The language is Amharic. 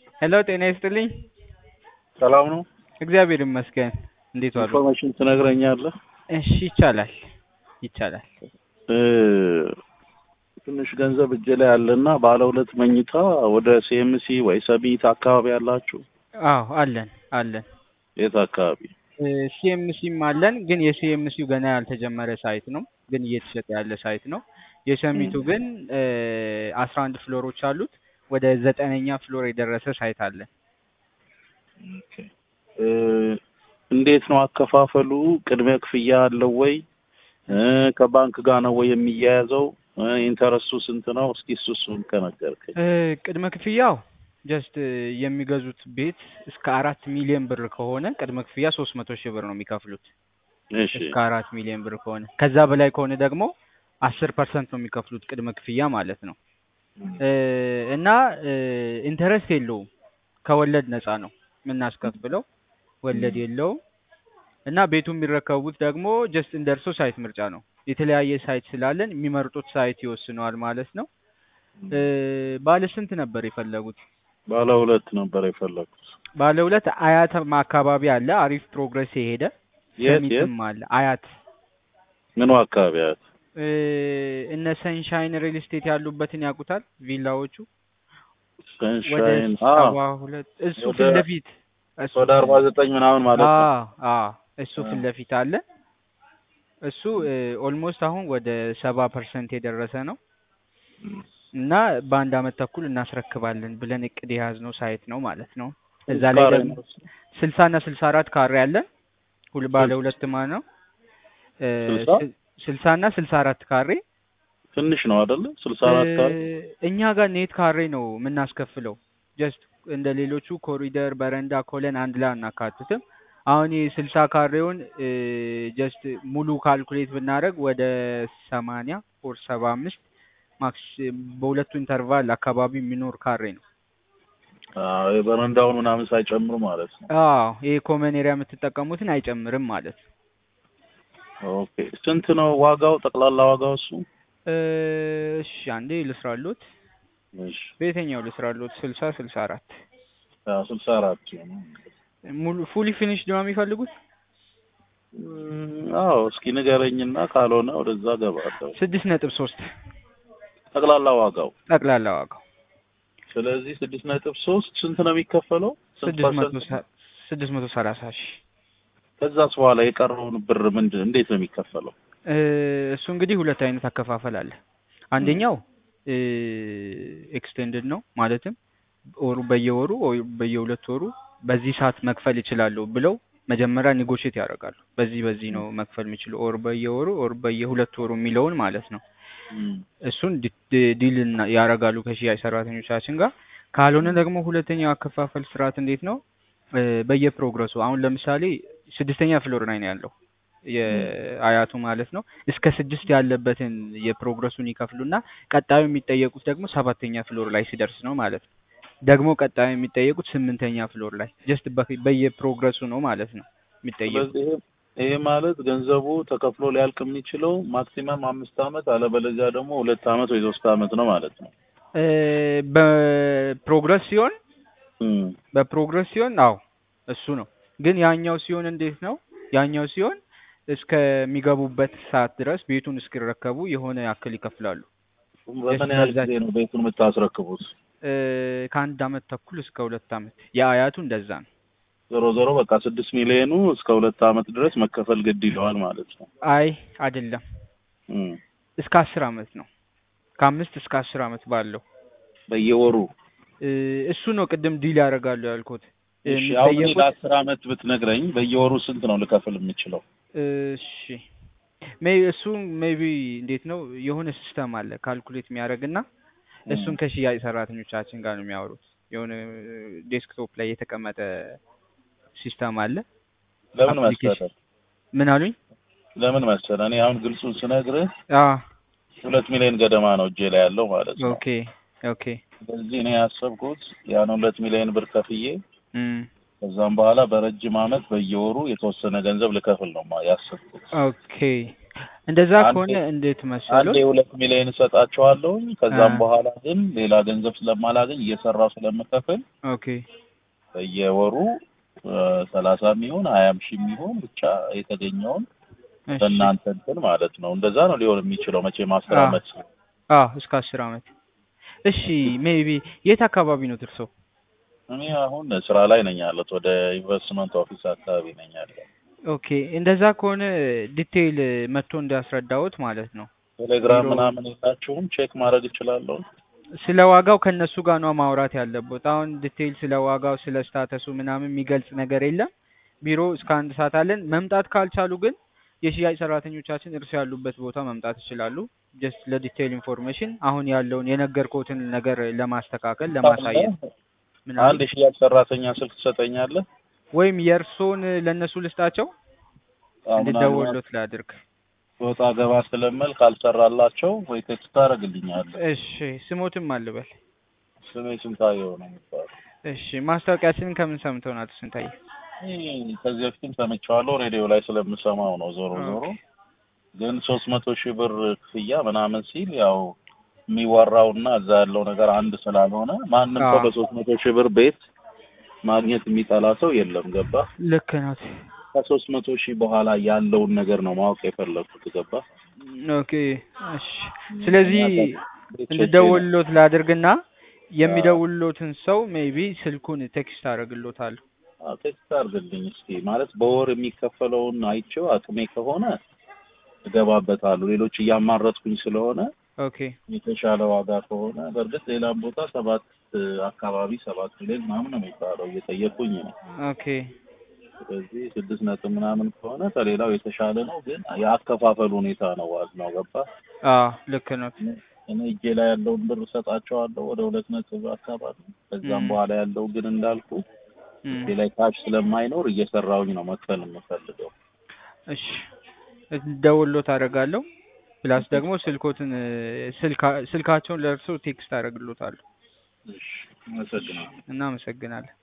ሄሎ ጤና ይስጥልኝ። ሰላም ነው? እግዚአብሔር ይመስገን። እንዴት ዋሉ? ኢንፎርሜሽን ትነግረኛለህ? እሺ ይቻላል ይቻላል። እ ትንሽ ገንዘብ እጄ ላይ አለና ባለ ሁለት መኝታ ወደ ሲኤምሲ ወይ ሰሚት አካባቢ ያላችሁ? አዎ አለን አለን። የት አካባቢ? ሲኤምሲም አለን፣ ግን የሲኤምሲው ገና ያልተጀመረ ሳይት ነው፣ ግን እየተሸጠ ያለ ሳይት ነው። የሰሚቱ ግን አስራ አንድ ፍሎሮች አሉት። ወደ ዘጠነኛ ፍሎር የደረሰ ሳይት አለን። ኦኬ። እ እንዴት ነው አከፋፈሉ? ቅድሚያ ክፍያ አለው ወይ? እ ከባንክ ጋር ነው ወይ የሚያያዘው? እ ኢንተረስቱ ስንት ነው? እስኪ እሱ እሱን ከነገርከኝ። እ ቅድመ ክፍያው ጀስት የሚገዙት ቤት እስከ አራት ሚሊዮን ብር ከሆነ ቅድመ ክፍያ ሶስት መቶ ሺህ ብር ነው የሚከፍሉት። እሺ እስከ አራት ሚሊዮን ብር ከሆነ ከዛ በላይ ከሆነ ደግሞ አስር ፐርሰንት ነው የሚከፍሉት ቅድመ ክፍያ ማለት ነው። እ እና ኢንተረስት የለውም ከወለድ ነፃ ነው የምናስከፍለው፣ ወለድ የለውም። እና ቤቱ የሚረከቡት ደግሞ ጀስት እንደ እርሶ ሳይት ምርጫ ነው። የተለያየ ሳይት ስላለን የሚመርጡት ሳይት ይወስነዋል ማለት ነው። እ ባለ ስንት ነበር የፈለጉት? ባለ ሁለት ነበር የፈለኩት። ባለ ሁለት አያትም አካባቢ አለ፣ አሪፍ ፕሮግረስ የሄደ የት የት? ሰሚትም አለ። አያት ምኑ አካባቢ ያት? እ እነ ሰንሻይን ሪል ስቴት ያሉበትን ያውቁታል? ቪላዎቹ ወደ ሰንሻይን ሰባ ሁለት እሱ ወደ- ፊት ለፊት እሱ ወደ አርባ ዘጠኝ ምናምን ማለት ነው። አዎ አዎ እሱ አ። ፊት ለፊት አለ። እሱ ኦልሞስት አሁን ወደ ሰባ ፐርሰንት የደረሰ ነው እና በአንድ አመት ተኩል እናስረክባለን ብለን እቅድ የያዝነው ሳይት ነው ማለት ነው። እዛ ላይ ካሬ ደግሞ ነው? ስልሳ እና ስልሳ አራት ካሬ አለን። ሁል ባለ ስልሳ? ሁለት ማ ነው እ ስልሳ? ስ- ስልሳ እና ስልሳ አራት ካሬ ትንሽ ነው አይደለ? ስልሳ አራት ካሬ እ እኛ ጋር ኔት ካሬ ነው የምናስከፍለው። ጀስት እንደ ሌሎቹ ኮሪደር፣ በረንዳ፣ ኮለን አንድ ላይ አናካትትም። አሁን የስልሳ ካሬውን ጀስት ሙሉ ካልኩሌት ብናደርግ ወደ ሰማንያ ኦር ሰባ አምስት ማክስ በሁለቱ ኢንተርቫል አካባቢ የሚኖር ካሬ ነው። አዎ የበረንዳውን ምናምን ሳይጨምሩ ማለት ነው። አዎ ይሄ ኮመን ኤሪያ የምትጠቀሙትን አይጨምርም ማለት ነው። ኦኬ ስንት ነው ዋጋው? ጠቅላላ ዋጋው እሱ? እ እሺ አንዴ ልስራሎት። እሺ በየትኛው ልስራሎት? ስልሳ ስልሳ አራት አዎ ስልሳ አራት ሙሉ ፉሊ ፊኒሽድ ነው የሚፈልጉት? እም፣ አዎ እስኪ ንገረኝና ካልሆነ ወደዛ ገባለሁ። ስድስት ነጥብ ሶስት ጠቅላላ ዋጋው ጠቅላላ ዋጋው ስለዚህ ስድስት ነጥብ ሶስት ስንት ነው የሚከፈለው? ስንት ስድስት መቶ ፐርሰንት? ሰ- ስድስት መቶ ሰላሳ ሺህ ከዛስ በኋላ የቀረውን ብር ምንድን እንዴት ነው የሚከፈለው? እ እሱ እንግዲህ ሁለት አይነት አከፋፈል አለ። አንደኛው እ ኤክስቴንድድ ነው ማለትም ወሩ በየወሩ ወይ በየሁለት ወሩ በዚህ ሰዓት መክፈል ይችላሉ ብለው መጀመሪያ ኔጎሽት ያደርጋሉ። በዚህ በዚህ ነው መክፈል የሚችሉ ኦር በየወሩ ኦር በየሁለት ወሩ የሚለውን ማለት ነው። እም፣ እሱን ዲ- ዲል እና- ያደርጋሉ ከሽያጭ ሰራተኞቻችን ጋር። ካልሆነ ደግሞ ሁለተኛው አከፋፈል ስርዓት እንዴት ነው? እ በየፕሮግረሱ አሁን ለምሳሌ ስድስተኛ ፍሎር ላይ ነው ያለው የአያቱ ማለት ነው። እስከ ስድስት ያለበትን የፕሮግረሱን ይከፍሉና ቀጣዩ የሚጠየቁት ደግሞ ሰባተኛ ፍሎር ላይ ሲደርስ ነው ማለት ነው። ደግሞ ቀጣዩ የሚጠየቁት ስምንተኛ ፍሎር ላይ ጀስት በየፕሮግረሱ ነው ማለት ነው የሚጠየቁት። ስለዚህ ይሄ ይሄ ማለት ገንዘቡ ተከፍሎ ሊያልቅ የሚችለው ማክሲመም አምስት አመት አለበለዚያ ደግሞ ሁለት አመት ወይ ሶስት አመት ነው ማለት ነው። እ በፕሮግረስ ሲሆን እም፣ በፕሮግረስ ሲሆን አዎ እሱ ነው። ግን ያኛው ሲሆን እንዴት ነው? ያኛው ሲሆን እስከሚገቡበት ሰዓት ድረስ ቤቱን እስኪረከቡ የሆነ ያክል ይከፍላሉ። በምን ያህል ጊዜ ነው ቤቱን የምታስረክቡት? እ ከአንድ አመት ተኩል እስከ ሁለት አመት የአያቱ እንደዛ ነው። ዞሮ ዞሮ በቃ ስድስት ሚሊዮኑ እስከ ሁለት አመት ድረስ መከፈል ግድ ይለዋል ማለት ነው። አይ አይደለም፣ እም፣ እስከ አስር አመት ነው። ከአምስት እስከ አስር አመት ባለው በየወሩ እ እሱ ነው ቅድም ዲል ያደርጋሉ ያልኩት። እሺ አሁን እኔ የሚጠየቁት ለአስር አመት ብትነግረኝ በየወሩ ስንት ነው ልከፍል የምችለው? እሺ ሜይ እሱ ሜቢ እንዴት ነው የሆነ ሲስተም አለ ካልኩሌት የሚያደርግና እሱን ከሽያጭ ሰራተኞቻችን ጋር ነው የሚያወሩት። የሆነ ዴስክቶፕ ላይ የተቀመጠ ሲስተም አለ። ለምን application- መሰለህ ምን አሉኝ? ለምን መሰለህ እኔ አሁን ግልጹን ስነግርህ አ ሁለት ሚሊዮን ገደማ ነው እጄ ላይ ያለው ማለት ነው። ኦኬ ኦኬ ስለዚህ እኔ ያሰብኩት ያን ሁለት ሚሊዮን ብር ከፍዬ እም ከዛም በኋላ በረጅም አመት በየወሩ የተወሰነ ገንዘብ ልከፍል ነው ማ- ያሰብኩት። ኦኬ እንደዛ አንዴ- ከሆነ እንዴት መሰሎት? አንዴ ሁለት ሚሊዮን እሰጣቸዋለሁኝ ከዛም አ። በኋላ ግን ሌላ ገንዘብ ስለማላገኝ እየሰራው ስለምከፍል ኦኬ በየወሩ ሰላሳ የሚሆን ሀያም ሺህ የሚሆን ብቻ የተገኘውን እሺ። በእናንተ እንትን ማለት ነው። እንደዛ ነው ሊሆን የሚችለው መቼም አስር አ። አመት አዎ እስከ አስር አመት። እሺ ሜቢ የት አካባቢ ነው እርሶ? እኔ አሁን ስራ ላይ ነኝ ያለሁት ወደ ኢንቨስትመንት ኦፊስ አካባቢ ነኝ ያለው። ኦኬ እንደዛ ከሆነ ዲቴይል መጥቶ እንዲያስረዳዎት ማለት ነው። ቴሌግራም ቢሮ- ምናምን የላችሁም? ቼክ ማድረግ እችላለሁ? ስለ ዋጋው ከነሱ ጋር ነው ማውራት ያለበት። አሁን ዲቴይል ስለ ዋጋው ስለ ስታተሱ ምናምን የሚገልጽ ነገር የለም። ቢሮ እስከ አንድ ሰዓት አለን። መምጣት ካልቻሉ ግን የሽያጭ ሰራተኞቻችን እርሱ ያሉበት ቦታ መምጣት ይችላሉ። ጀስት ለዲቴይል ኢንፎርሜሽን አሁን ያለውን የነገርኩትን ነገር ለማስተካከል ለማሳየት ምናምን አንድ የሽያጭ ሰራተኛ ስልክ ትሰጠኛለህ? ወይም የእርሶን ለእነሱ ልስጣቸው አዎ፣ እንድደውሎት ላድርግ። ወጣ ገባ ስለምል ካልሰራላቸው ወይ ቴክስት ታደርግልኛለህ። እሺ ስሞትም አልበል። ስሜ ስንታየው ነው የሚባለው። እሺ ማስታወቂያችንን ከምን ሰምተው ናት ስንታየ? ይህ ከዚህ በፊትም ሰምቼዋለሁ ሬዲዮ ላይ ስለምሰማው ነው። ዞሮ ዞሮ ግን ሶስት መቶ ሺህ ብር ክፍያ ምናምን ሲል ያው የሚወራውና እዛ ያለው ነገር አንድ ስላልሆነ ማንም ሰው አዎ። በሶስት መቶ ሺህ ብር ቤት ማግኘት የሚጠላ ሰው የለም። ገባ? ልክ ናት። ከሶስት መቶ ሺህ በኋላ ያለውን ነገር ነው ማወቅ የፈለኩት። ገባ? ኦኬ እሺ። ስለዚህ እንድደውልሎት ላድርግና የሚደውልሎትን ሰው ሜቢ ስልኩን ቴክስት አደርግሎታለሁ። አዎ፣ ቴክስት አድርግልኝ እስኪ። ማለት በወር የሚከፈለውን አይቼው አቅሜ ከሆነ እገባበታለሁ። ሌሎች እያማረጥኩኝ ስለሆነ ኦኬ የተሻለ ዋጋ ከሆነ በእርግጥ ሌላም ቦታ ሰባት አካባቢ ሰባት ሚሊዮን ምናምን ነው የሚባለው እየጠየቁኝ ነው። ኦኬ ስለዚህ ስድስት ነጥብ ምናምን ከሆነ ከሌላው የተሻለ ነው። ግን የአከፋፈል ሁኔታ ነው ዋናው። ገባ? አዎ ልክ ነው። እኔ እጄ ላይ ያለውን ብር እሰጣቸዋለሁ ወደ ሁለት ነጥብ አካባቢ። ከዛም ም። በኋላ ያለው ግን እንዳልኩ እም፣ እጄ ላይ ካሽ ስለማይኖር እየሰራሁኝ ነው መክፈል የምፈልገው። እሺ ደውሎት አደርጋለሁ። ፕላስ ደግሞ ስልኮትን ስልካ ስልካቸውን ለእርሶ ቴክስት አደርግሎታለሁ። እሺ፣ አመሰግናለሁ። እናመሰግናለን።